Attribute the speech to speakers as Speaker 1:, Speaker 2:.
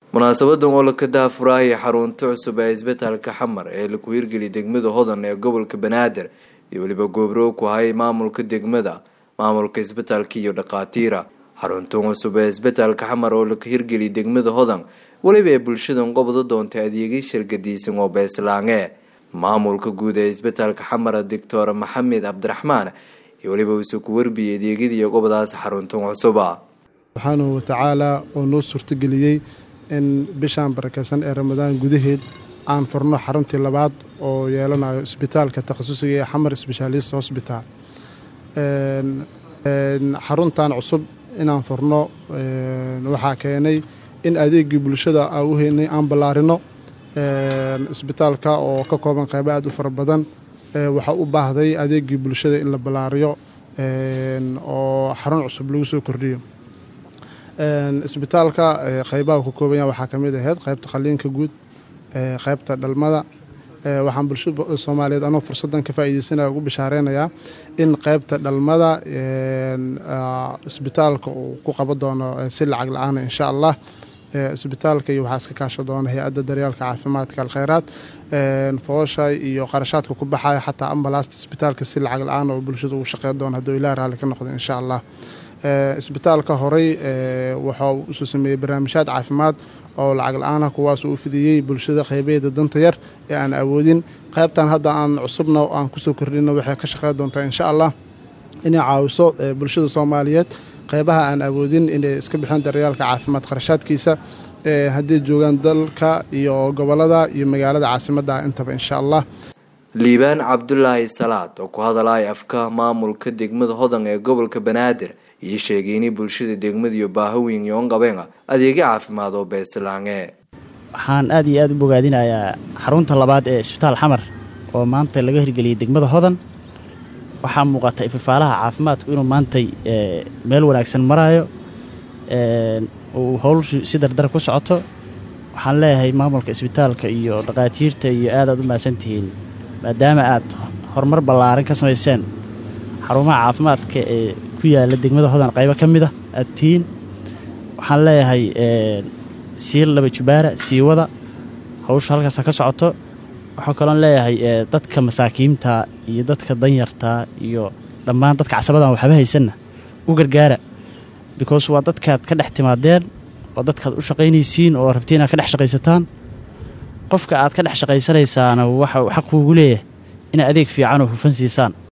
Speaker 1: munaasabadan oo laka daafuraahay xarunta cusub ee isbitaalka xamar ee laku hirgeliyay degmada hodan ee gobolka banaadir iyo weliba goobroog ku hayay maamulka degmada maamulka isbitaalka iyo dhakhaatiira xaruntan cusub ee isbitaalka xamar oo laka hirgeliyay degmada hodan weliba ee bulshadan qobda doontay adeegyo shirgadiisan oo beeslaange maamulka guud ee isbitaalka xamar doctor maxamed cabdiraxmaan iyo weliba uuse ku warbiyay adeegyadii qobdaas xaruntan cusuba
Speaker 2: subxaanahu watacaalaa oo noo suurtageliyey in bishaan barakeysan ee ramadaan gudaheed aan furno xaruntii labaad oo yeelanayo isbitaalka takhasusiga ee xamar sbeshaalist hosbitaal xaruntan cusub inaan furno waxaa keenay in adeegii bulshada aan u heynay aan ballaarino isbitaalka oo ka kooban qaybo aad u fara badan waxaa u baahday adeegii bulshada in la ballaariyo oo xarun cusub lagu soo kordhiyo isbitaalka qaybaha ku koobanya waxaa ka mid ahayd qaybta qaliinka guud qaybta dhalmada waxaan bulshada soomaaliyeed anoo fursadan ka faa'iideysanaya ugu bishaareynaya in qaybta dhalmada isbitaalka uu ku qaban doono si lacag la-aana insha allah isbitaalka iyo waxaa iska kaasho doona hay-adda daryaalka caafimaadka alkheyraad foosha iyo qarashaadka ku baxaya xataa ambalaasta isbitaalka si lacag la-aan oo bulshada ugu shaqeyn doona hadduu ilaah raalli ka noqdo insha allah isbitaalka horey waxaa usoo sameeyey barnaamijyaad caafimaad oo lacag la-aanah kuwaas uu fidiyey bulshada qeybeeda danta yar ee aan awoodin qaybtan hadda aan cusubna aan kusoo kordhino waxay ka shaqeyn doontaa insha allah inay caawiso bulshada soomaaliyeed qeybaha aan awoodin inay iska bixin daryaalka caafimaad kharashaadkiisa hadday joogaan dalka iyo gobolada iyo magaalada caasimadda intaba insha allah
Speaker 1: liibaan cabdulaahi salaad oo ku hadalaya afka maamulka degmada hodan ee gobolka banaadir iyo sheegay inay bulshada degmada iyo baahaweyn yoon qabeen adeegyo caafimaad oo beeslaange
Speaker 3: waxaan aad iyo aad u bogaadinayaa xarunta labaad ee isbitaal xamar oo maanta laga hirgeliyey degmada hodan waxaa muuqata ifafaalaha caafimaadku inuu maantay meel wanaagsan maraayo uu howlshu si dardar ku socoto waxaan leeyahay maamulka isbitaalka iyo dhakhaatiirta iyo aad aad u mahadsantihiin maadaama aad horumar ballaaran ka samayseen xarumaha caafimaadka ee ku yaala degmada hodan qaybo ka mid a aad tihiin waxaan leeyahay sii laba jubaara sii wada hawsha halkaasa ka socoto waxaa kaloon leeyahay dadka masaakiinta iyo dadka danyarta iyo dhammaan dadka casabadan waxba haysanna u gargaara because waa dadkaad ka dhex timaadeen oo dadkaad u shaqaynaysiin oo rabti inaad ka dhex shaqaysataan qofka aad ka dhex shaqaysanaysaana waxa xaq kuugu leeyahay inaad adeeg fiican oo hufan siisaan